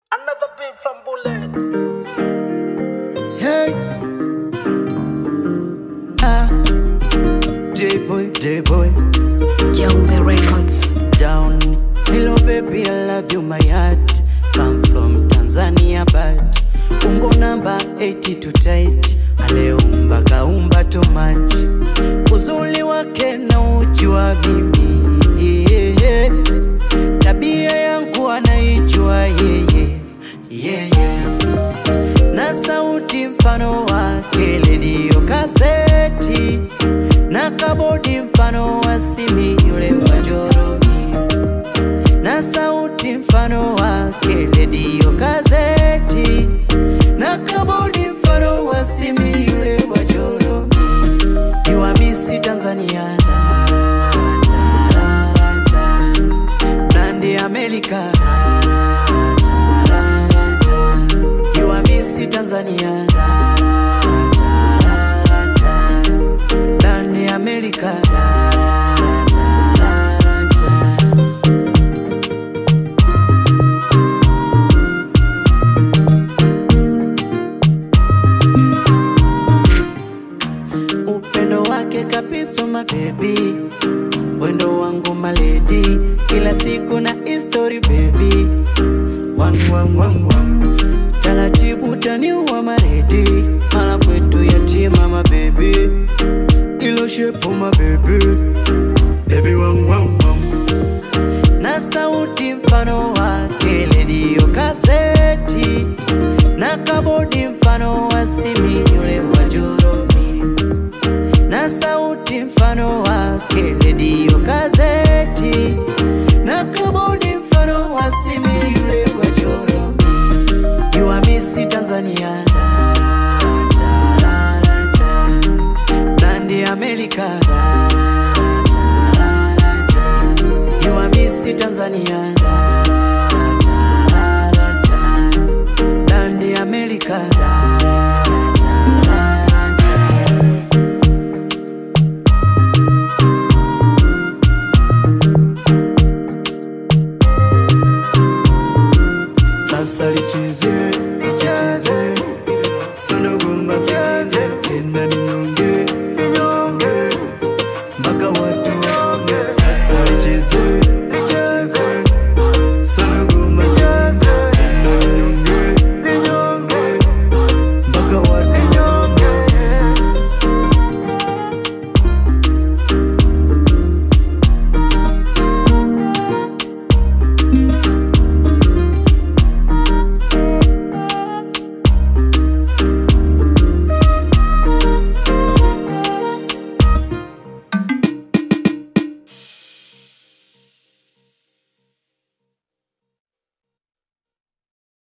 Another beat from Bullet. Hey. Ah. J-boy, J-boy, Jumbe Records. down. Hello baby, I love you, my heart. Come from Tanzania, but umbo namba 80 to tight. Aleumba kaumba too much. Uzuri wake na ujua mimi. Yeah, yeah. Tabia yangu anaijua yeye. Yeah, yeah na sauti mfano wake redio kaseti na kabodi mfano wa simi yule wa Joromi na sauti mfano wake redio kaseti na kabodi mfano wa simi yule wa Joromi Iwamisi Tanzania ta, ta, ta, ta. Blandi Amerika ta, ta, ta, ta. Iwamisi Tanzania ta, ta, ta, ta. Blandi Amerika ta, ta, ta, ta. upendo wake kabisa mabebi wendo wangu maledi kila siku na history baby wang, wang, wang, wang. taratibu taniwa maredi mara kwetu yatima mabebi ilo shepu mabebi bebi wang, wang, wang. na sauti mfano wake redio kaseti na kabodi mfano wa simi yule wa Joromi na sauti mfano wake redio kazeti na kabodi mfano wa simi yule wa Joromi Iwamisi Tanzania ta, ta, ta, ta. Blandi Amerika ta, ta, ta, ta. Iwamisi Tanzania ta, ta, ta, ta. Blandi Amerika ta, ta, ta, ta. Sasa licheze, licheze, sonogo